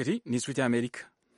Iri ni ijwi ry'Amerika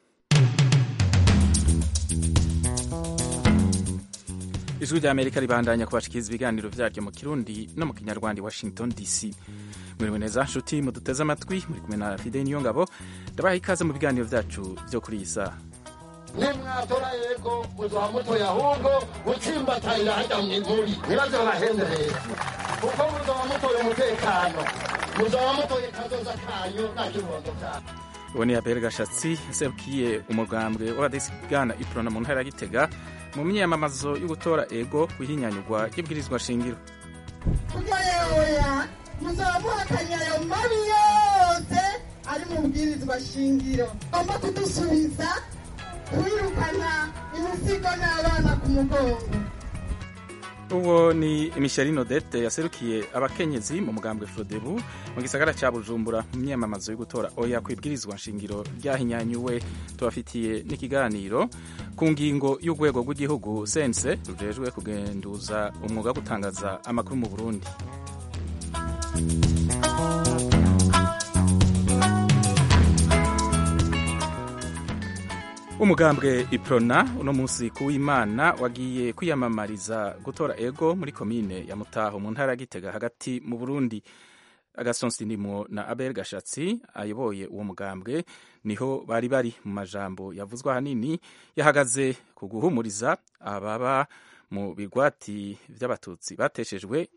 ijwi ry'Amerika ribandanya kubashikiriza ibiganiro vyaryo mu kirundi no mu kinyarwanda i Washington DC mwiriwe neza nshuti muduteze amatwi muri kumwe na Fide Niyongabo ndabaha ikaze mu biganiro vyacu vyo kuri iyi saha nimwatora yego muzoba mutoye ahubwo gutsimbatayira hajya mu ivuri ntibaze babahenderera kuko muzoba mutoye umutekano muzoba mutoye kazoza kanyu nta kibondo cyanyu uwo ni Abel Gashatsi serukiye umugambwe w'abadasigana iprona mu ntara ya Gitega mu myiyamamazo yo gutora ego kuhinyanyurwa y'ibwirizwa shingiro kugayoya muzaba muhakanye ayo mabi yose ari mu bwirizwa shingiro agomba kudusubiza kwirukana imisigo n'abana ku mugongo uwo ni Micheline Odette yaserukiye abakenyezi mu mugambwe Frodebu mu gisagara ca Bujumbura mu myamamazo yo gutora oya kwibwirizwa nshingiro ryahinyanyuwe tubafitiye n'ikiganiro ku ngingo y'urwego rw'igihugu sense rujejwe kugenduza umwuga wo gutangaza amakuru mu Burundi umugambwe iprona uno munsi kuw'imana wagiye kwiyamamariza gutora ego muri komine ya mutaho mu ntara ya gitega hagati mu burundi agasonsi ndimo na abel gashatsi ayoboye uwo mugambwe niho bari bari mu majambo yavuzwe ahanini yahagaze ku guhumuriza ababa mu bigwati vy'abatutsi bateshejwe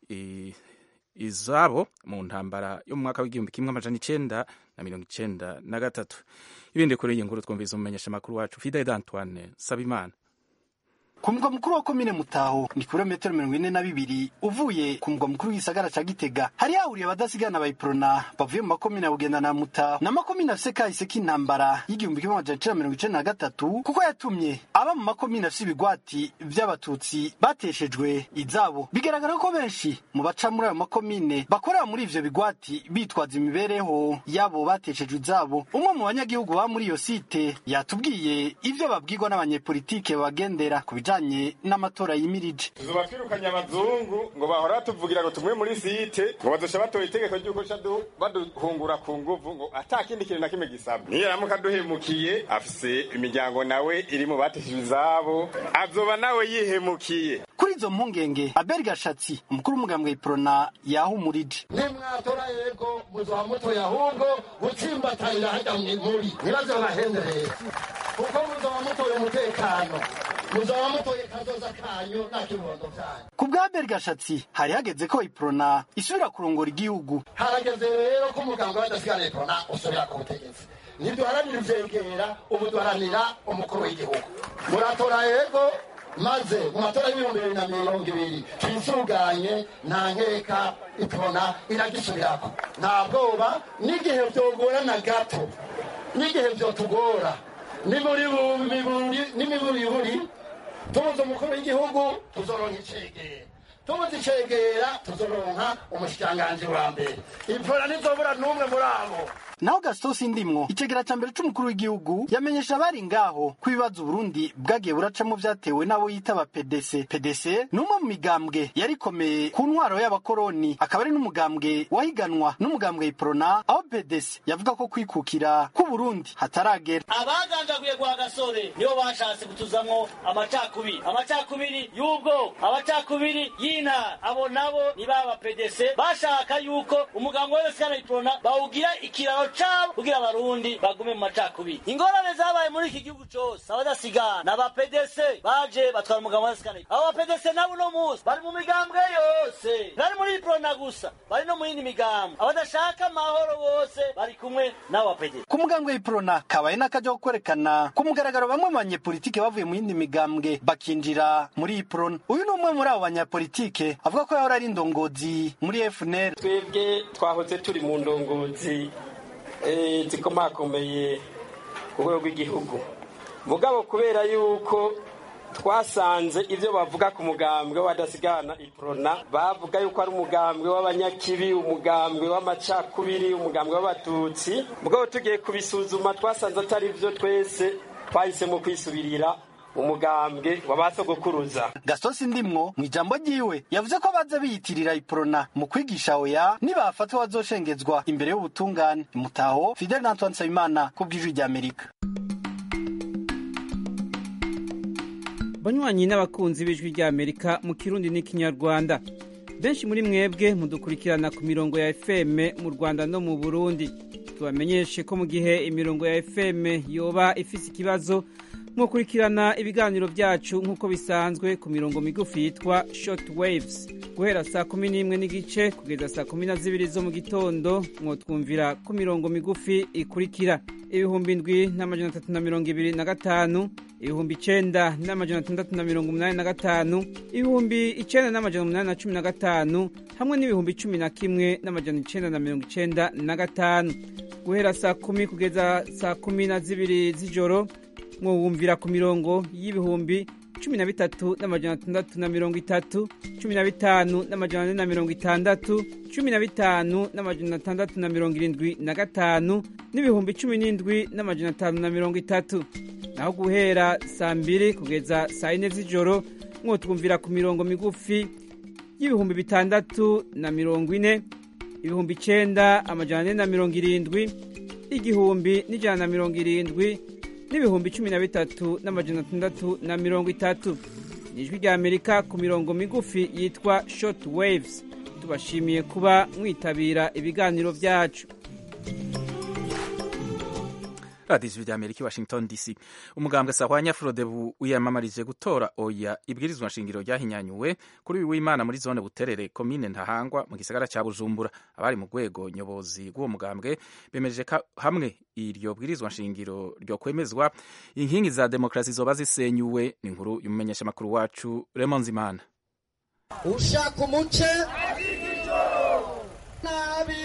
izabo mu ntambara yo mu mwaka w'igihumbi kimwe amajana icenda na mirongo icenda na gatatu ibindi kuri iyi nkuru twumvise umumenyesha makuru wacu Fidel Antoine Sabimana ku mugwa mukuru wa komine mutaho ni kilometero mirongo ine na bibiri uvuye ku mugwa mukuru w'igisagara ca gitega hari hahuriye abadasigana bayiprona bavuye mu makomine ya bugenda na mutaho n'amakomine afise kahise k'intambara y'igihumbi kimwe amajana icenda mirongo icenda na gatatu kuko yatumye aba mu makomine afise ibigwati vy'abatutsi bateshejwe izabo bigaragara ko benshi mu baca muri ayo makomine bakorera muri ivyo bigwati bitwaza imibereho yabo bateshejwe izabo umwe mu banyagihugu baba muri iyo site yatubwiye ivyo babwirwa n'abanyepolitike babagendera ku bijanye n'amatora yimirije tuzoba twirukanye abazungu ngo bahora batuvugira ngo tumwe muri site ngo bazosha batora itegeko ry'uko baduhungura ku nguvu ngo ata kindi kintu na kimwe gisabwa niyo aramuka aduhemukiye afise imiryango nawe iri mu bateshejwe izabo azoba nawe yihemukiye kuri izo mpungenge abel gashatsi umukuru w'umugambwe iprona yahumurije nimwatora yego muzoba mutoye ahubwo gutsimbatayira hajya mu ivuri ntibaze babahenderera kuko muzoba mutoye umutekano muzoba mutoye kazoza kanyu nta kibondo cyanyu ku bwa abel gashatsi hari hageze ko iprona isubira kurongora igihugu harageze rero ko umuganga w'adasigana iprona usubira ku butegetsi ntiduharanira ivyegera ubu duharanira umukuru w'igihugu muratora yego maze mu matora y'ibihumbi bibiri na mirongo ibiri twisuganye nta nkeka iprona iragisubirako nta bwoba n'igihe vyogorana gato n'igihe vyotugora n'imiburiburi tubuze umukuru w'igihugu tuzoronka icegera tubuze icegera tuzoronka umushikiranganji wa mbere iprona ntizobura n'umwe muri abo naho gasitosi ndimwo icegera ca mbere c'umukuru w'igihugu yamenyesha abari ngaho ko ibibazo uburundi bwagiye buracamo vyatewe n'abo yitaba pdc pdc ni umwe mu migambwe yarikomeye ku ntwaro y'abakoroni akaba ari n'umugambwe wahiganwa n'umugambwe iprona aho pdc yavuga ko kwikukira k'uburundi hataragera abaganjaguye gwa gasore nibo bashatse kutuzamwo amacakubiri amacakubiri y'ubwo amacakubiri y'intara abo nabo ni baba pdc bashaka yuko umugambwe wese kana iprona bawugira ikiraro cabo kugira abarundi bagume mu macakubiri ingorane zabaye muri iki gihugu cose abadasigana aba pdc baje batwara umugabo wadasigana abo ba pdc nabo uno munsi bari mu migambwe yose bari muri iprona gusa bari no mu yindi migambwe abadashaka amahoro bose bari kumwe n'abo ba pdc ku mugambwe w'iprona kabaye n'akaja ko kwerekana ku mugaragaro bamwe mu banyepolitike bavuye mu yindi migambwe bakinjira muri iprona uyu ni umwe muri abo banyapolitike avuga ko yahora ari indongozi muri fnr twebwe twahoze turi mu ndongozi zikomakomeye ku rwego rw'igihugu mugabo kubera yuko twasanze ibyo bavuga ku mugambwe w'abadasigana iprona bavuga yuko ari umugambwe w'abanyakibi umugambwe w'amacakubiri umugambwe w'abatutsi mugabo tugiye kubisuzuma twasanze atari byo twese twahisemo kwisubirira umugambwe wa ba sogokuruza gasosi ndimwo mu ijambo ryiwe yavuze ko baza biyitirira iprona mu kwigisha oya nibafatwa bazoshengezwa imbere y'ubutungane mutaho fidel na antoine nsabimana ku bw'ijwi ry'amerika banywanyi n'abakunzi b'ijwi ry'amerika mu kirundi n'ikinyarwanda benshi muri mwebwe mudukurikirana ku mirongo ya fm mu rwanda no mu burundi tubamenyeshe ko mu gihe imirongo ya fm yoba ifise ikibazo mwakurikirana ibiganiro byacu nk'uko bisanzwe ku mirongo migufi yitwa short waves guhera saa kumi n'imwe n'igice kugeza saa kumi na zibiri zo mu gitondo mwotwumvira ku mirongo migufi ikurikira ibihumbi ndwi n'amajana atatu na mirongo ibiri na gatanu ibihumbi icenda n'amajana atandatu na mirongo umunani na gatanu ibihumbi icenda n'amajana umunani na cumi na gatanu hamwe n'ibihumbi cumi na kimwe n'amajana icenda na mirongo icenda na gatanu guhera saa kumi kugeza saa kumi na zibiri z'ijoro mwumvira ku mirongo y'ibihumbi cumi na bitatu n'amajana atandatu na mirongo itatu cumi na bitanu n'amajana ane na mirongo itandatu cumi na bitanu n'amajana atandatu na mirongo irindwi na gatanu n'ibihumbi cumi n'indwi n'amajana atanu na mirongo itatu naho guhera saa mbiri kugeza saa yine z'ijoro mwotwumvira ku mirongo migufi y'ibihumbi bitandatu na mirongo ine ibihumbi icenda amajana ane na mirongo irindwi igihumbi n'ijana na mirongo irindwi n'ibihumbi cumi na bitatu n'amajana atandatu na mirongo itatu ni ijwi rya amerika ku mirongo migufi yitwa short waves tubashimiye kuba mwitabira ibiganiro byacu radiyo ijwi rya amerika i washington dc umugambwe sahwanya frodebu wiyamamarije gutora oya ibwirizwa nshingiro ryahinyanyuwe kuri uyu w'imana muri zone buterere komine ntahangwa mu gisagara cya bujumbura abari mu rwego nyobozi rw'uwo mugambwe bemeje ko hamwe iryo bwirizwa nshingiro ryo kwemezwa inkingi za demokarasi zoba zisenyuwe ni inkuru y'umumenyeshamakuru wacu remonzimana ushaka umuce nabi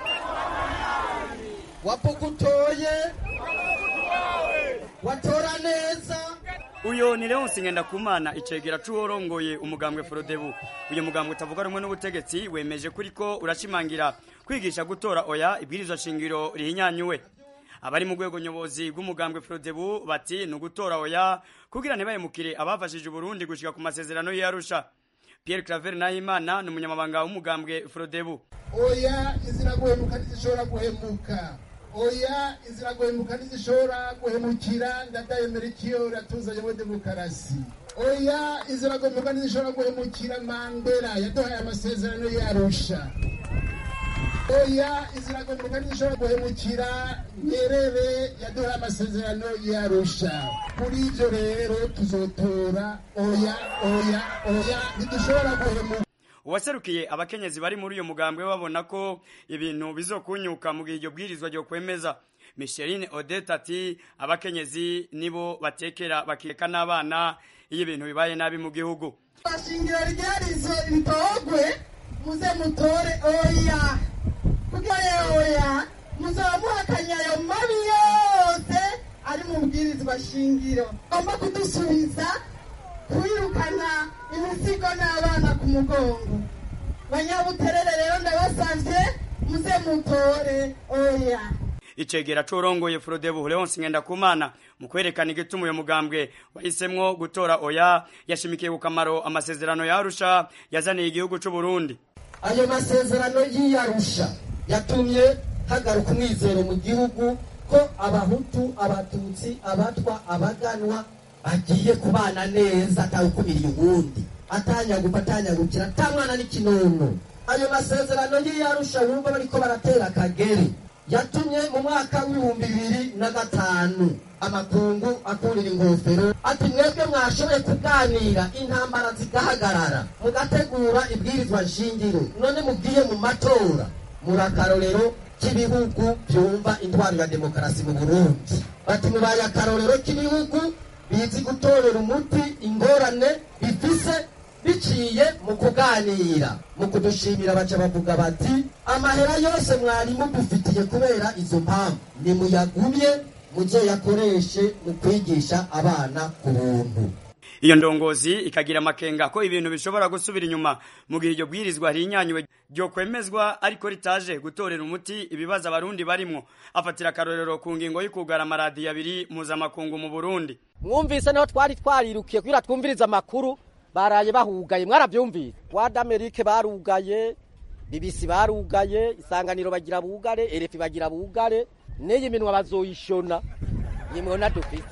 wapugutoye watora neza uyo ni leonsi ngendakumana icegera c'uworongoye umugambwe forodebu uyu mugambwe utavuga rumwe n'ubutegetsi wemeje kuri ko urashimangira kwigisha gutora oya ibwirizwa shingiro rihinyanyuwe abari mu rwego nyobozi rw'umugambwe forodebu bati ni ugutora oya kugira ntibahemukire abafashije uburundi gushika ku masezerano y'arusha pierre claver nahimana ni umunyamabanga w'umugambwe forodebu oya izira guhemuka ntizishobora guhemuka oya izira guhemuka ntizishobora guhemukira ndadayemera ikiyo ratuzanye muri demokarasi oya izira guhemuka ntizishobora guhemukira mandela yaduhaye amasezerano yarusha oya izira guhemuka ntizishobora guhemukira nyerere yaduhaye amasezerano yarusha kuri ibyo rero tuzotora oya oya oya ntidushobora guhemuka uwaserukiye abakenyezi bari muri uyo mugambwe babona ko ibintu bizokunyuka mu gihe iryo bwirizwa ryo kwemeza micheline odette ati abakenyezi nibo batekera bakeka n'abana iyo ibintu bibaye nabi mu gihugu shingiro ryarizo ritogwe muze mutore oya kuko oya muzaba muhakanye ayo mabi yose ari mu bwirizwa shingiro agomba kudusubiza kwirukana imisigo n'abana ku mugongo banyabuterere rero ndabasavye muze mutore oya icegera c'urongoye frodebu leonsi ngendakumana mu kwerekana igituma uyo mugambwe wahisemwo gutora oya yashimikiye ku kamaro amasezerano yarusha yazaniye igihugu c'uburundi ayo masezerano y'iyarusha yatumye hagaruka umwizero mu gihugu ko abahutu abatutsi abatwa abaganwa bagiye kubana neza atawukumiriye uwundi atanyagupa atanyagukira ata mwana n'ikinono ayo masezerano y'iyarusha wumva bariko baratera akagere yatumye mu mwaka w'ibihumbi bibiri na gatanu amakungu akurira ingofero ati mwebwe mwashoboye kuganira intambara zigahagarara mugategura ibwirizwa nshingiro none mugiye mu matora muri akarorero k'ibihugu byumva intwaro ya demokarasi mu burundi bati mubaye akarorero k'ibihugu bizi gutorera umuti ingorane bifise biciye mu kuganira mu kudushimira baca bavuga bati amahera yose mwari mudufitiye kubera izo mpamvu nimuyagumye muzoyakoreshe mu kwigisha abana ku buntu iyo ndongozi ikagira amakenga ko ibintu bishobora gusubira inyuma mu gihe iryo bwirizwa rihinyanywe ryo kwemezwa ariko ritaje gutorera umuti ibibazo abarundi barimwo afatira akarorero ku ngingo y'ukugara amaradiyo abiri mpuzamakungu mu burundi mwumvise niho twari twarirukiye kugira twumvirize amakuru baraye bahugaye mwarabyumvise wada amerike barugaye bibisi barugaye isanganiro bagira bugare erefi bagira bugare n'iyi minwa bazoyishona iyi mwona dufite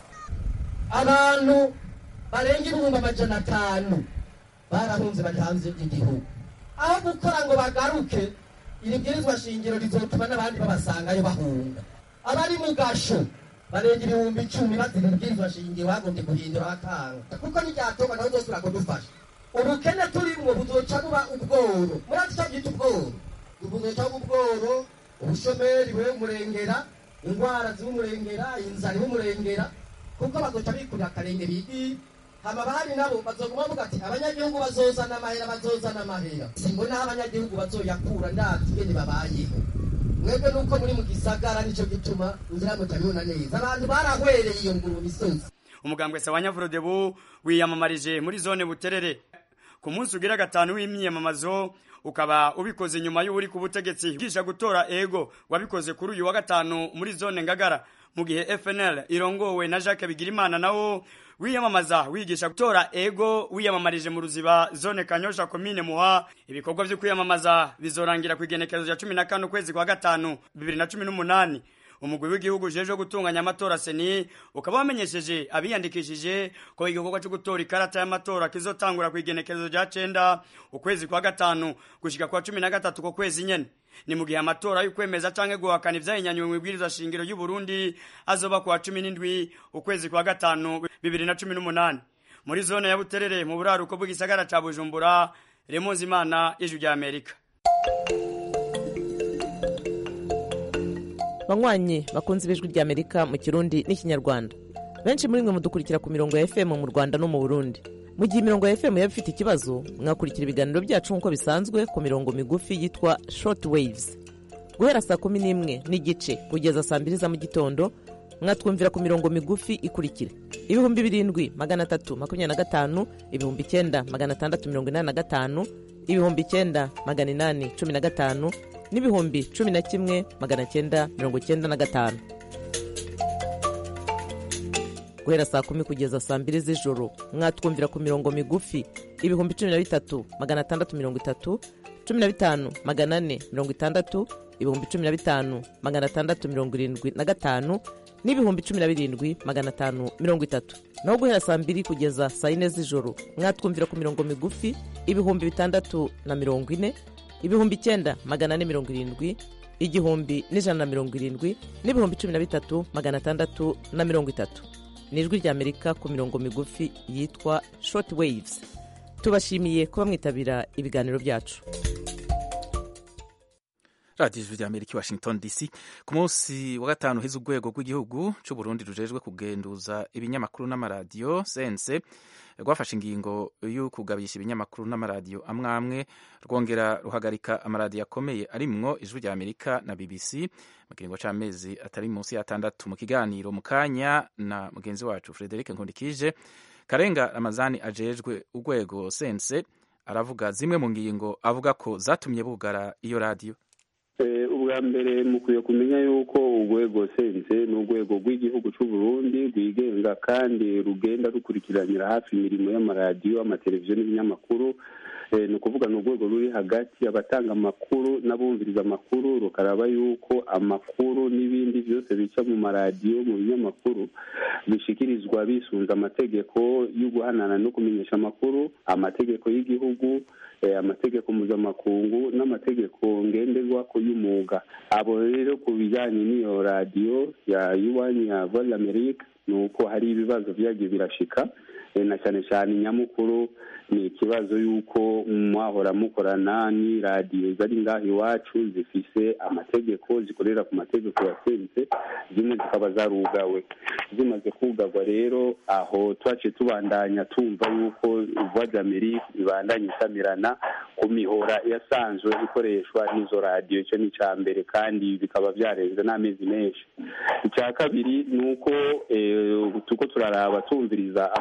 abantu barenga ibihumbi amajana atanu barahunze bari hanze y'igihugu aho gukora ngo bagaruke iri bwirizwa shingiro rizotuma n'abandi babasangayo bahunga abari mu gasho barenga ibihumbi icumi bazira ibwirizwa shingiro bagombye guhindura bakanga kuko n'iryatoba nawe zose urakudufasha ubukene turimwo buzoca buba ubworo murazi icyo byita ubworo buzoca buba ubworo ubushomeri bube umurengera indwara ziba umurengera inzara iba umurengera kuko bazoca bikurira akarenge bigi hama bahari nabo bazoguma bavuga ati abanyagihugu bazozana amahera bazozana amahera simbona aho abanyagihugu bazoyakura ndazi ingene babayeho mwebwe nuko muri mu gisagara nico gituma ngira mutabibona neza abantu barahwereye iyo nguru misozi umugambwe Sawanyafrodebu wiyamamarije muri zone buterere ku munsi ugira gatanu w'imyiyamamazo ukaba ubikoze nyuma y'uri ku butegetsi bwisha gutora ego wabikoze kuri uyu wa gatanu muri zone ngagara mu gihe FNL irongowe na Jacques Bigirimana nawo wiyamamaza wigisha gutora ego wiyamamarije mu ruziba zone kanyosha komine muha ibikorwa byo kwiyamamaza bizorangira ku igenekerezo rya 15 kwezi kwa gatanu 2018 umugwi w'igihugu jeje gutunganya amatora seni ukaba wamenyesheje abiyandikishije ko igikorwa cyo gutora ikarata y'amatora kizotangura ku igenekerezo rya cenda ukwezi kwa gatanu gushika kwa cumi na gatatu ko kwezi nyene ni mu gihe amatora y'ukwemeza canke guhakana ivyahinyanywe mu ibwirizwa shingiro y'u Burundi azoba ku wa cumi n'indwi ukwezi kwa gatanu bibiri na cumi n'umunani muri zone ya Buterere mu buraruko bw'igisagara ca Bujumbura Remonzi Imana y'ijwi rya Amerika banywanyi bakunze ibijwi rya amerika mu kirundi n'ikinyarwanda benshi muri mwe mudukurikira ku mirongo ya fm mu rwanda no mu burundi mu gihe imirongo ya fm yaba ifite ikibazo mwakurikira ibiganiro byacu nk'uko bisanzwe ku mirongo migufi yitwa short waves guhera saa kumi n'imwe n'igice kugeza saa mbiri za mu gitondo mwatwumvira ku mirongo migufi ikurikira ibihumbi birindwi magana atatu makumyabiri na gatanu ibihumbi icyenda magana atandatu mirongo inani na gatanu ibihumbi icyenda magana inani cumi na gatanu n'ibihumbi cumi na kimwe magana cyenda mirongo cyenda na gatanu guhera saa kumi kugeza saa mbiri z'ijoro mwatwumvira ku mirongo migufi ibihumbi cumi na bitatu magana atandatu mirongo itatu cumi na bitanu magana ane mirongo itandatu ibihumbi cumi na bitanu magana atandatu mirongo irindwi na gatanu n'ibihumbi cumi na birindwi magana atanu mirongo itatu naho guhera saa mbiri kugeza saa yine z'ijoro mwatwumvira ku mirongo migufi ibihumbi bitandatu na mirongo ine ibihumbi icyenda magana ane mirongo irindwi igihumbi n'ijana na mirongo irindwi n'ibihumbi cumi na bitatu magana atandatu na mirongo itatu ni ijwi ry'amerika ku mirongo migufi yitwa short waves tubashimiye kuba mwitabira ibiganiro byacu radiyo ijwi rya amerika i washington dc ku munsi wa gatanu heza urwego rw'igihugu cy'u burundi rujejwe kugenduza ibinyamakuru n'amaradiyo sense rwafashe ingingo yo kugabisha ibinyamakuru n'amaradiyo amwe amwe rwongera ruhagarika amaradiyo akomeye arimwo ijwi rya amerika na bbc mu kiringo c'amezi atari munsi y'atandatu mu kiganiro mu kanya na mugenzi wacu frederic nkundikije karenga ramazani ajejwe urwego sense aravuga zimwe mu ngingo avuga ko zatumye bugara iyo radiyo ubwa mbere mukwiye kumenya yuko urwego sense ni urwego rw'igihugu cy'u Burundi rwigenga kandi rugenda rukurikiranira hafi imirimo y'amaradiyo amateleviziyo n'ibinyamakuru ni ukuvuga ni urwego ruri hagati abatanga amakuru n'abumviriza amakuru rukaraba yuko amakuru n'ibindi byose bica mu maradiyo mu binyamakuru bishyikirizwa bisunze amategeko yo guhanana no kumenyesha amakuru amategeko y'igihugu amategeko mpuzamakungu n'amategeko ngenderwako y'umwuga abo rero ku bijyanye n'iyo radiyo ya yuwani ya voile amerique ni uko hari ibibazo byagiye birashika na cyane cyane nyamukuru ni ikibazo y'uko mwahora mukorana n'iradiyo zari ngaho iwacu zifise amategeko zikorera ku mategeko yasenze zimwe zikaba zarugawe zimaze kugarwa rero aho twaciye tubandanya tumva yuko voix d'amerique ibandanya isamirana ku mihora yasanzwe ikoreshwa n'izo radiyo icyo ni icya mbere kandi bikaba byarenze n'amezi menshi icya kabiri ni uko tuko turaraba tumviriza amakuru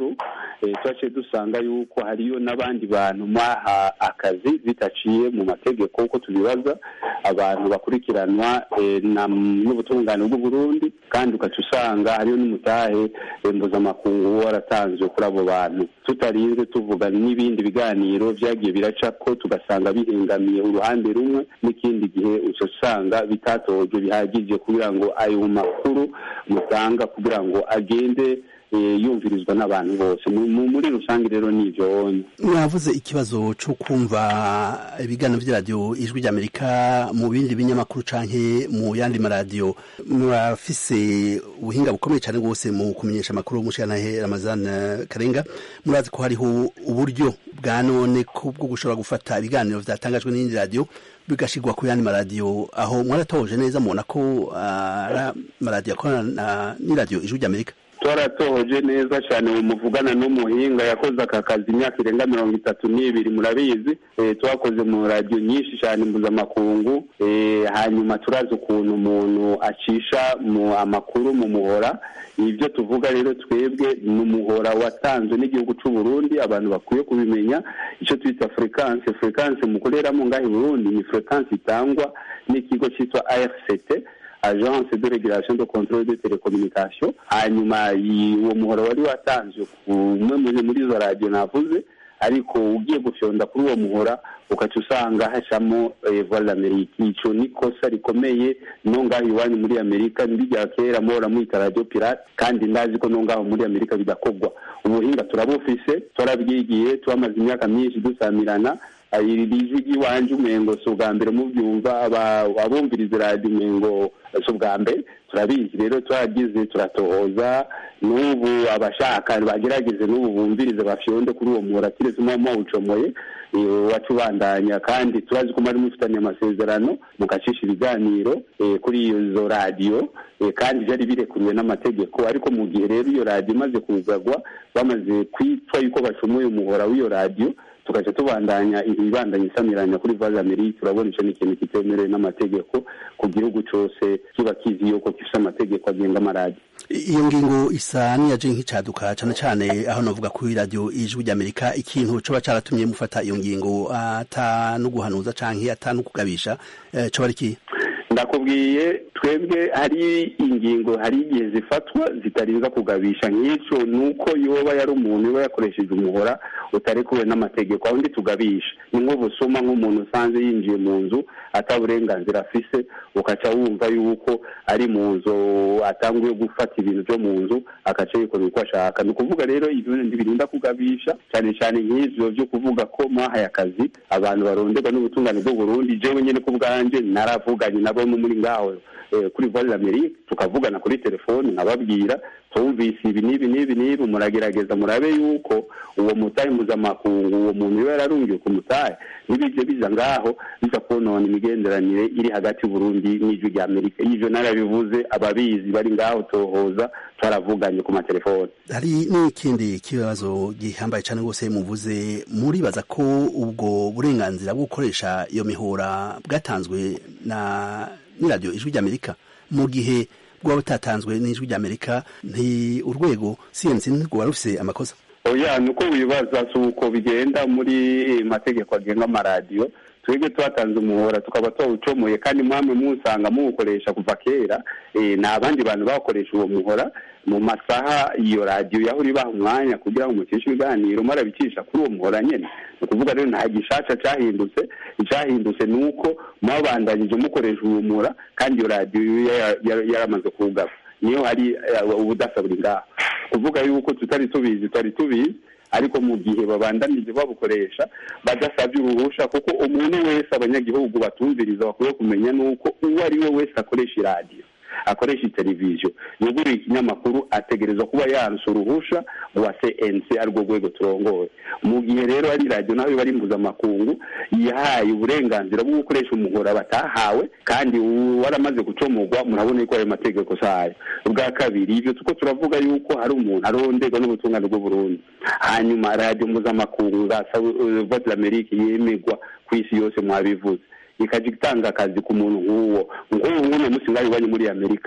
makuru twaciye dusanga yuko hariyo n'abandi bantu mwaha akazi bitaciye mu mategeko uko tubibaza abantu bakurikiranwa n'ubutungane bw'uburundi kandi ugaca usanga hariyo n'umutahe mpuzamakungu waratanzwe kuri abo bantu tutarinze tuvuga n'ibindi biganiro byagiye biraca ko tugasanga bihengamiye uruhande rumwe n'ikindi gihe uca usanga bitatojwe bihagije kugira ngo ayo makuru mutanga kugira ngo agende yumvirizwa n'abantu bose muri rusange rero ni ibyo wonye mwavuze ikibazo cyo kumva ibiganiro by'iradiyo ijwi ry'amerika mu bindi binyamakuru canke mu yandi maradiyo murafise ubuhinga bukomeye cyane rwose mu kumenyesha amakuru y'umushyiranahe ramazan karenga murazi ko hariho uburyo bwa none bwo gushobora gufata ibiganiro byatangajwe n'iyindi radiyo bigashyirwa ku yandi maradiyo aho mwaratoje neza mubona ko amaradiyo akorana n'iradiyo ijwi ry'amerika twaratohoje neza cyane ubu muvugana n'umuhinga yakoze aka kazi imyaka irenga mirongo itatu n'ibiri murabizi twakoze mu radiyo nyinshi cyane mpuzamakungu hanyuma turazi ukuntu umuntu acisha mu amakuru mu muhora ibyo tuvuga rero twebwe ni umuhora watanzwe n'igihugu cy'u Burundi abantu bakwiye kubimenya icyo twita furekanse furekanse mukoreramo ngaho i Burundi ni furekanse itangwa n'ikigo cyitwa AFCT agence de régulation de contrôle de télécommunication hanyuma uwo muhora wari watanzwe umwe muri izo radiyo navuze ariko ugiye gufyonda kuri uwo muhora ugaca usanga hacamo voix d'Amerique ico ni kosa rikomeye no ngaho iwanyu muri Amerika ndirya kera muhora mwita radio pirate kandi ndazi ko no ngaho muri Amerika bidakorwa ubuhinga turabufise turabyigiye twamaze imyaka myinshi dusamirana iri rijwi ry'iwanje umengo si ubwa mbere mubyumva abumviriza radiyo umengo si ubwa mbere turabizi rero turagize turatohoza n'ubu abashaka bagerageze n'ubu bumvirize bafyonde kuri uwo muhora kiretse muba mwawucomoye wacu ubandanya kandi turazi ko mwari mufitanye amasezerano mugacisha ibiganiro kuri izo radiyo kandi byari birekuriwe n'amategeko ariko mu gihe rero iyo radiyo imaze kugagwa bamaze kwitwa yuko bacomoye umuhora w'iyo radiyo tugaca tubandanya ibibandanya isamiranya kuri vaze amerika turabona icyo ni ikintu kitemerewe n'amategeko ku gihugu cyose kiba kizi yuko gifite amategeko agenga amaradiyo iyo ngingo isa n'iyaje nk'icaduka cyane cyane aho navuga kuri radiyo ijwi ry'amerika ikintu coba caratumye mufata iyo ngingo ata no guhanuza canke ata no kugabisha coba ari kihe ndakubwiye twebwe hari ingingo hari igihe zifatwa zitarinza kugabisha nk'icyo ni uko yoba yari umuntu uba yakoresheje umuhora utarekuwe n'amategeko aho ndi tugabisha ni nk'ubusuma nk'umuntu usanze yinjiye mu nzu ata burenganzira afise ukaca wumva yuko ari mu nzu atanguye gufata ibintu byo mu nzu agaca yikorera uko ashaka ni ukuvuga rero ibyo ntibirinda kugabisha cyane cyane nk'ivyo byo kuvuga ko mwahaye akazi abantu baronderwa n'ubutungane bw'u Burundi jewe nyene ku bwanje naravuganye nabo muri ngaho kuri voix d'Amerique tukavugana kuri telefone nkababwira tumvise ibi n'ibi n'ibi n'ibi muragerageza murabe yuko uwo mutahe mpuzamakungu uwo muntu yaba yararungiwe ku mutahe n'ibije biza ngaho biza konona imigenderanire iri hagati y'uburundi n'ijwi rya amerika ivyo narabivuze ababizi bari ngaho tohoza twaravuganye ku matelefone hari n'ikindi kibazo gihambaye cyane rwose muvuze muribaza ko ubwo burenganzira bwo gukoresha iyo mihora bwatanzwe na n'iradiyo ijwi ry'amerika mu gihe bwaba butatanzwe n'ijwi ry'amerika nti urwego cnc ntirwaba rufise amakosa oya ni uko wibaza si uko bigenda muri mategeko agenga amaradiyo twebwe twatanze umuhora tukaba twawucomoye kandi mwamwe musanga muwukoresha kuva kera ni abandi bantu bakoresha uwo muhora mu masaha iyo radiyo yahora ibaha umwanya kugira ngo mucishe ibiganiro mwarabicisha kuri uwo muhora nyine ni ukuvuga rero nta gishasha cyahindutse icyahindutse ni uko mwabandanyije mukoresha uwo muhora kandi iyo radiyo yaramaze kuwugaba niyo hari ubudasa buri ngaho kuvuga yuko tutari tubizi tutari tubizi ariko mu gihe babandanije babukoresha badasabye uruhusha kuko umuntu wese abanyagihugu batumviriza bakwiye kumenya nuko uwo ari we wese akoresha iradiyo akoresha televiziyo yuguriye ikinyamakuru ategerezwa kuba yanse uruhusha rwa cnc arirwo rwego turongoye mu gihe rero ari radiyo nawe bari mpuzamakungu yahaye uburenganzira bwo gukoresha umuhora batahawe kandi waramaze gucomogwa murabona yuko ayo mategeko sayo ubwa kabiri ibyo tuko turavuga yuko hari umuntu aronderwa n'ubutungane bw'uburundi hanyuma radiyo mpuzamakungu za vote d'amerique yemegwa ku isi yose mwabivuze ikajya itanga akazi ku muntu nk'uwo nk'ubu ngubu munsi ngaho iwanyu muri amerika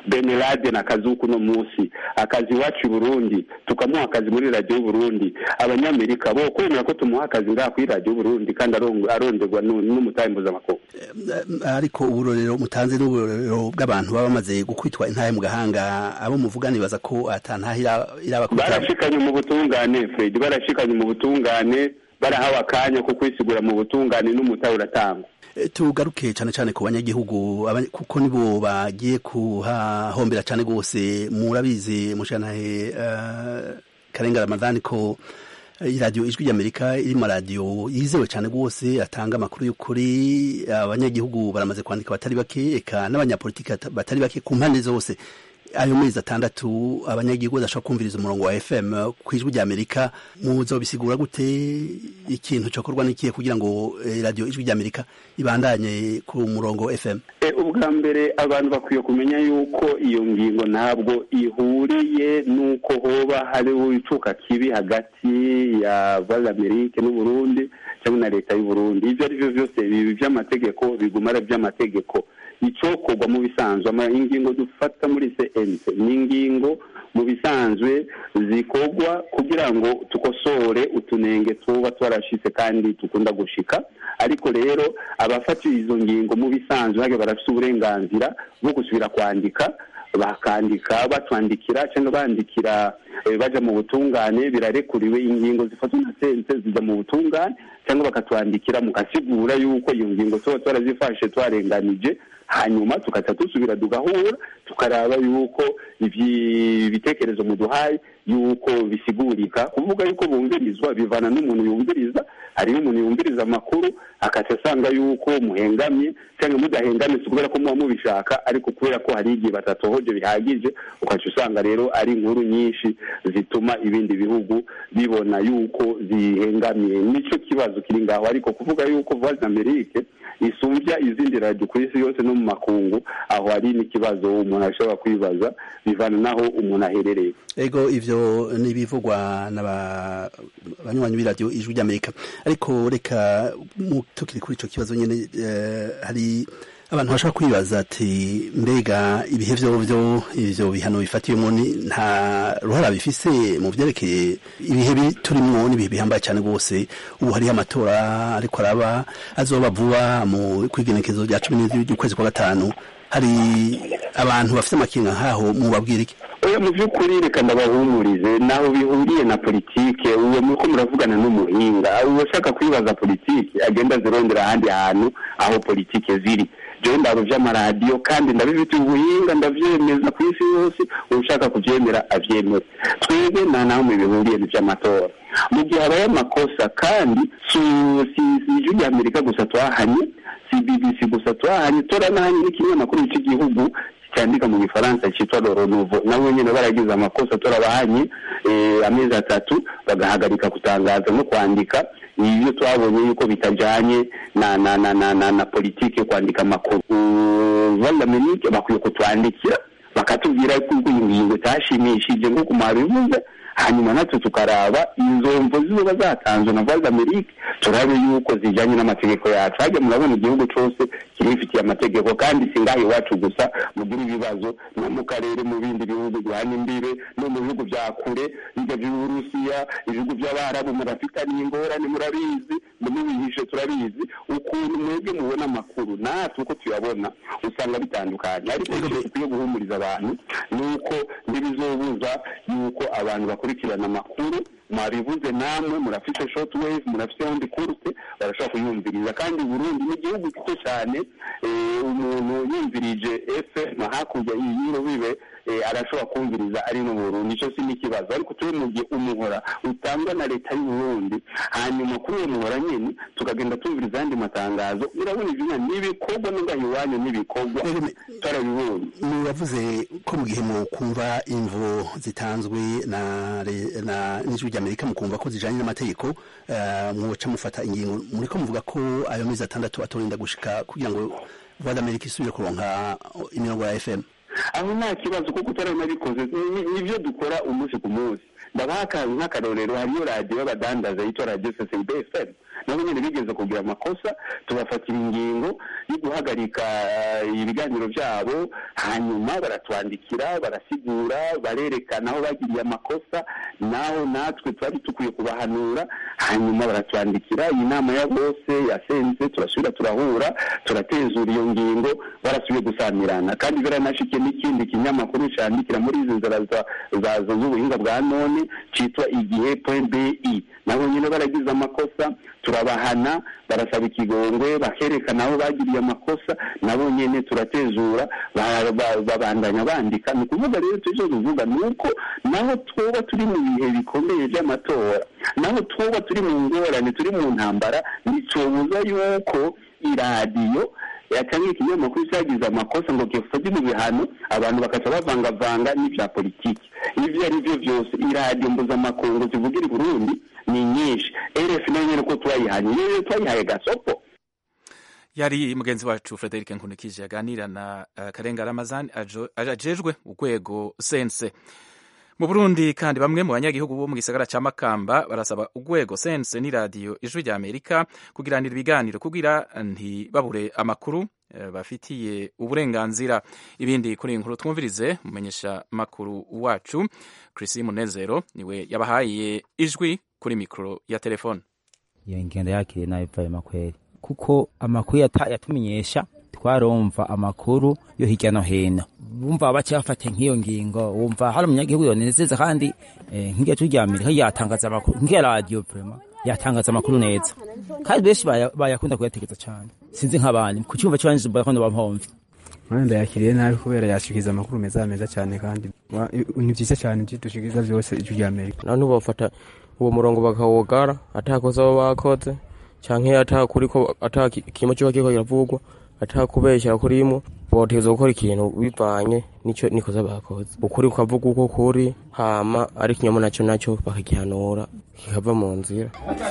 benelade na kazuku no munsi akazi iwacu i burundi tukamuha akazi muri radiyo y'uburundi abanyamerika bo kwemera ko tumuha akazi ngaha kuri radiyo y'uburundi kandi aron- aronderwa nu- n'umutahe mpuzamakungu ariko uburorero mutanze n'uburorero bw'abantu baba bamaze gukwitwa intahe mu gahanga abo muvuga nibaza ko atantahe irabakwita barashikanye mu butungane fred barashikanye mu butungane barahawe akanya ko kwisigura mu butungane n'umutahe uratangwa Eh, tugaruke cyane cyane ku banyagihugu aba- kuko nibo bagiye kuhahombera cyane rwose murabizi mushanahe uh, karenga ramadhani ko eh, iradiyo ijwi ry'amerika iri mu radiyo yizewe cyane rwose atanga amakuru y'ukuri abanyagihugu baramaze kwandika batari bake eka n'abanyapolitiki bata- batari bake ku mpande zose ayo mezi atandatu abanyagihugu badashobora kumviriza umurongo wa fm ku ijwi ry'amerika muzobisigura gute ikintu cyokorwa n'ikihe kugira ngo eh, radiyo ijwi ry'amerika ibandanye ku murongo fm E, ubwa mbere abantu bakwiye kumenya yuko iyo ngingo ntabwo ihuriye n'uko hoba hariho icuka kibi hagati ya val amerike n'uburundi cyangwa na leta y'uburundi ibyo ari byo byose bibi by'amategeko biguma ari iby'amategeko icokorwa mu bisanzwe ama- ingingo dufata muri cnc ni ingingo mu bisanzwe zikorwa kugira ngo tukosore utunenge tuba twarashitse kandi dukunda gushika ariko rero abafatiye izo ngingo mu bisanzwe hage barafite uburenganzira bwo gusubira kwandika bakandika batwandikira cyangwa bandikira eh, baja mu butungane birarekuriwe ingingo zifatwa na sense zijya mu butungane cyangwa bakatwandikira mukasigura yuko iyo ngingo tuba twarazifashe twarenganije hanyuma tukaca dusubira tugahura tukaraba yuko ivyi- ibitekerezo muduhaye yuko bisigurika kuvuga yuko bumvirizwa bivana n'umuntu yumviriza hariho umuntu yumviriza amakuru akaca asanga yuko muhengamye cyangwa mudahengamye si kubera ko muba mubishaka ariko kubera ko hari igihe batatohoje bihagije ukaca usanga rero ari inkuru nyinshi zituma ibindi bihugu bibona yuko zihengamye nicyo kibazo kiri ngaho ariko kuvuga yuko voix d'amerique isumbya izindi radiyo ku isi yose no mu makungu aho hari n'ikibazo umuntu ashobora kwibaza bivana n'aho umuntu aherereye ego ivyo nibivugwa n'abanywanyi b'iradiyo ijwi ry'amerika ariko reka mu- tukiri kuri ico kibazo nyene eh, hari abantu bashobora kwibaza ati mbega ibihe vyovyo ivyo bihano bifatiwemo ni- nta ruhara bifise mu vyerekeye ibihe bi- turimwo n'ibihe bihambaye cyane rwose ubu hariho amatora ariko araba azoba vuba mu kwigenekezo rya cumi n'indwi ry'ukwezi kwa gatanu hari abantu bafite amakenga nk'aho mubabwira iki oya mu by'ukuri reka ndabahumurize naho bihuriye na politike uwo muko muravugana n'umuhinga uwo ushaka kwibaza politike agenda azirondera ahandi hantu aho politike ziri jewe ndabo vy'amaradiyo kandi ndabifitiye ubuhinga ndavyemeza ku isi yose ushaka kuvyemera avyemere twebwe nta naho mu bihuriye n'ivy'amatora mu gihe habaye amakosa kandi su- si si ijwi rya amerika gusa twahanye si bbc gusa twahanye toranahanye n'ikinyamakuru cy'igihugu cyandika mu gifaransa cyitwa loro nouveau nabo nyine baragize amakosa turabahanye eh, amezi atatu bagahagarika kutangaza no kwandika ibyo twabonye yuko bitajanye na na na na, na, na politike yo kwandika amakuru valdaminike bakwiye kutwandikira bakatubwira ko iyi ngingo itashimishije nk'uko mwabivuze hanyuma natwe tukaraba izo mvo zizoba zatanzwe na voix d'amerique turabe yuko zijanye n'amategeko yacu hajya murabona igihugu cose kirifitiye amategeko kandi si ngaha iwacu gusa mugira ibibazo no mu karere mu bindi bihugu bihana imbibe no mu bihugu vya kure bijya vy'uburusiya ibihugu vy'abarabu murafitaniye ingorane murabizi mubihishe turabizi ukuntu mwebwe mubona amakuru natwe uko tuyabona usanga bitandukanye ariko icyo dukwiye guhumuriza abantu ni uko ntibizobuza yuko abantu bakurikirana amakuru mwabivuze namwe murafite short wave murafite hondi kurute barashobora kuyumviriza kandi Burundi ni igihugu gito cyane eh, umuntu yumvirije FM hakurya y'iro bibe eh, arashobora kumviriza ari no mu Burundi icyo si n'ikibazo ariko turi mu gihe umuhora utangwa na leta y'u Burundi hanyuma kuri uwo muhora nyine tukagenda tumviriza ayandi matangazo urabona ivyo n'ibikorwa n'ingahe iwanyu n'ibikorwa turabibonye muravuze ko mu gihe mukumva imvo zitanzwe na re- na n'ijwi ry'amerika mukumva ko zijanye n'amategeko eh, mwoca mufata ingingo muriko muvuga ko ayo mezi atandatu atorinda gushika kugira ngo voix d'america isubire kuronka imirongo ya fm aho nta kibazo kuko utaranabikoze ni- nibyo dukora umunsi ku munsi ndabaha aka- nk'akarorero hariyo radiyo y'abadandaza yitwa radiyo ccb fm nabo nyine bigeze kugira amakosa tubafatira ingingo yo guhagarika eh, ibiganiro byabo hanyuma baratwandikira barasigura barerekana aho bagiriye amakosa naho natwe twari dukwiye kubahanura hanyuma baratwandikira iyi nama ya bose yasenze turasubira turahura turatezura iyo ngingo barasubiye gusamirana kandi biranashikiye n'ikindi kinyamakuru cyandikira muri izi nzira za- za- z'ubuhinga bwa none cyitwa igihe bi nabo nyine baragize amakosa turabahana barasaba ikigongwe bakerekana aho bagiriye amakosa nabo nyine turatezura ba- ba- babandanya bandika ni ukuvuga rero tujye tuvuga ni uko naho twoba turi mu bihe bikomeye by'amatora naho twoba turi mu ngorane turi mu ntambara ntitubuza yuko iradiyo cyangwa ikinyamakuru cyagize amakosa ngo gifate mu bihano abantu bakaca bavangavanga n'ibya politiki ibyo ari byo byose iradiyo mpuzamakungu zivugira i burundi ni nyinshi rf nayo nyine ko twayihanye rero twayihaye gasopo yari mugenzi wacu frederic nkunikije yaganira na uh, karenga ramazani ajo- ajejwe urwego sense mu burundi kandi bamwe mu banyagihugu bo mu gisagara ca makamba barasaba urwego sense n'iradiyo ijwi rya amerika kugiranira ibiganiro kugira ntibabure amakuru eh, bafitiye uburenganzira ibindi kuri iyi nkuru twumvirize mumenyesha makuru wacu chrisi munezero niwe yabahaye ijwi kuri mikoro ya telefone iyo ngendo yakiriye nabi vayo makweri kuko amakuru yata- yatumenyesha twarumva amakuru yo hirya no hino bumva baca bafata nk'iyo ngingo wumva hari umunyagihugu yonezeza kandi eh, nk'irya turi rya amerika yatangaza amakuru nk'iya radiyo vrema yatangaza amakuru neza kandi benshi baya- bayakunda kuyategeza cyane sinzi nk'abandi ku cyumva cy'abandi bakunda bampomve mwenda yakiriye nabi kubera yashikiriza amakuru meza meza cyane kandi wa- ni byiza cyane ibyo dushikiriza byose ijwi rya amerika abantu bafata uwo murongo bakawugara atakoze abo bakoze canke atakuriko atakimo kiba kiriko kiravugwa atakubeshyira kurimo botegeza gukora ikintu bivanye nico nikoza bakoze ukuri kukavuga uko kuri hama ari ikinyoma naco naco bakagihanura kikava mu nzira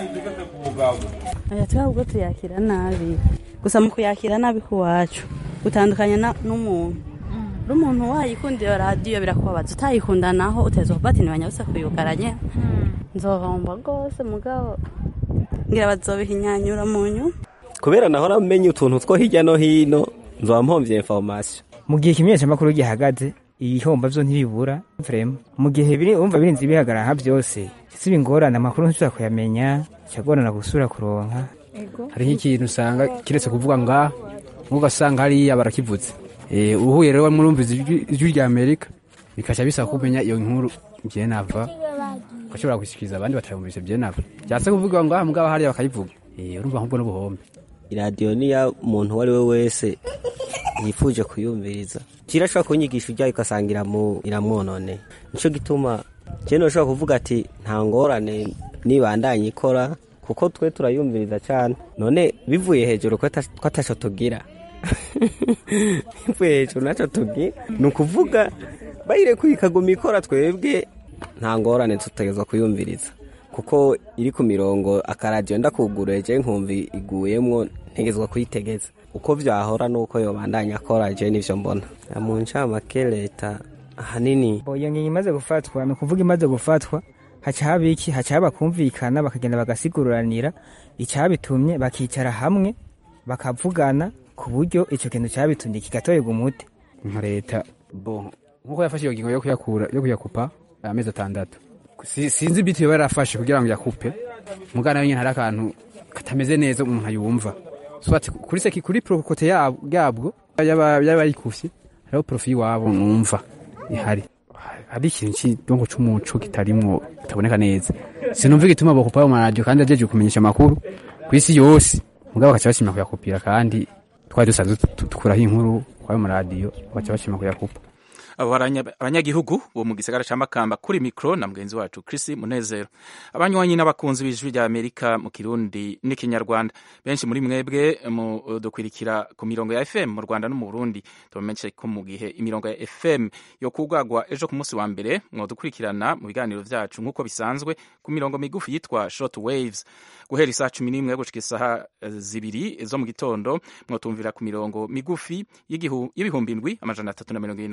aya twebwe ubwo tuyakira nabi gusa mu kuyakira nabi k'iwacu utandukanye na- n'umuntu uri umuntu wayikunda iyo radiyo birakubabaza utayikunda naho uteza kuba ati ntibanyabuse kuyugaranye nzohomba rwose mugabo ngira bazobihinyanyura mu nyuma kubera nahora menya utuntu two hirya no hino nzoba mpomvye information mu gihe ikimenyeshamakuru gihagaze ibihomba vyo ntibibura vrema mu gihe biri umva birinze bihagarara nka byose siba ingorane amakuru ntushobora kuyamenya cyagorana gusura kuronka hariho ikintu usanga kiretse kuvuga ngaha ugasanga hariya barakivutse Eh, uhuye rero murumviza ijwi ijwi rya amerika bikaca bisaba kumenya iyo nkuru ngiye nava ugashobora gushyikiriza abandi batarumvise bye nava byatse kuvuga ngaha mugabo hariya bakayivuga Eh, urumva ahubwo n'ubuhombe iradiyo niya muntu uwo ari we wese yifuje kuyumviriza kirashobora kunyigisha ujyayo ugasanga iramu- iramwononeye nico gituma je noshobora kuvuga ati nta ngorane nibandanye ikora kuko twe turayumviriza cyane none bivuye hejuru ko ata- ko ataco tugira bivuye hejuru naco tugira ni ukuvuga bayirekuye ikaguma ikora twebwe nta ngorane tutegezwa kuyumviriza kuko iri ku mirongo akaradiyo ndakuguruye je nkumva iguyemwo ntegezwa kuyitegeza uko vyahora nuko yobandanya akora je nivyo mbona mu ncamake leta ahanini Bo, iyo ngingo imaze gufatwa ni ukuvuga imaze gufatwa haca haba iki haca haba kumvikana bakagenda bagasiguranira icyabitumye bakicara hamwe bakavugana ku buryo icyo kintu cyabitumye kigatorerwa umuti nka leta bo nkuko yafashe iyo ngingo yo kuyakura yo kuyakupa amezi atandatu Si- sinzi ibiti yoba yarafashe kugira ngo yakupe mugana nyine hari akantu katameze neza umuntu ayumva so ati kuri seki kuri prokote yab- yabwo yaba yabayikufye hariho profi iwabo numva ihari hari ikintu cy'idongo c'umuco kitarimwo kitaboneka neza sinumva igituma bakupa ayo maradiyo kandi ajeje kumenyesha amakuru ku isi yose mugabo bakaca bashima kuyakupira kandi twari dusanzwe tu- dukuraho inkuru kwayo maradiyo bakaca bashima kuyakupa abo baranya- abanyagihugu bo mu gisagara ca makamba kuri mikro na mugenzi wacu Chris Munezero abanywanyi n'abakunzi b'ijwi rya Amerika mu Kirundi n'ikinyarwanda benshi muri mwebwe mu dukwirikira ku mirongo ya FM mu Rwanda no mu Burundi tubamenyeshe ko mu gihe imirongo ya FM yo kugagwa ejo ku munsi wa mbere mwodukurikirana mu biganiro vyacu nk'uko bisanzwe ku mirongo migufi yitwa short waves guhera isaa cumi n'imwe gushika isaha eh, zibiri zo mu gitondo mwotumvira ku mirongo migufi y'igihu- y'ibihumbi indwi amajana atatu na mirongo ibiri na gatanu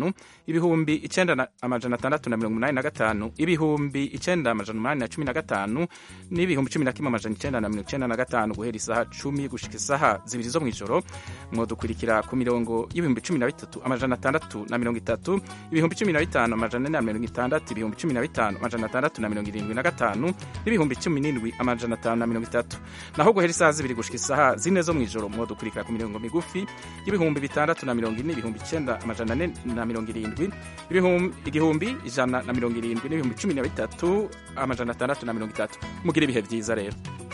gatanu ibihumbi icenda na amajana atandatu na mirongo umunani na gatanu ibihumbi icenda amajana umunani na cumi na gatanu n'ibihumbi cumi na kimwe amajana icenda na mirongo icenda na gatanu guhera isaha cumi gushika isaha zibiri zo mw'ijoro mwodukurikira ku mirongo y'ibihumbi cumi na bitatu amajana atandatu na mirongo itatu ibihumbi cumi na bitanu amajana ane na mirongo itandatu ibihumbi cumi na bitanu amajana atandatu na mirongo irindwi na gatanu n'ibihumbi cumi n'indwi amajana atanu na mirongo itatu naho guhera isaha zibiri gushika isaha zine zo mw'ijoro mwodukurikira ku mirongo migufi y'ibihumbi bitandatu na mirongo ine ibihumbi icenda amajana ane na mirongo irindwi ibihumbi igihumbi ijana na mirongo irindwi n'ibihumbi cumi na bitatu amajana atandatu na mirongo itatu mugira ibihe vyiza rero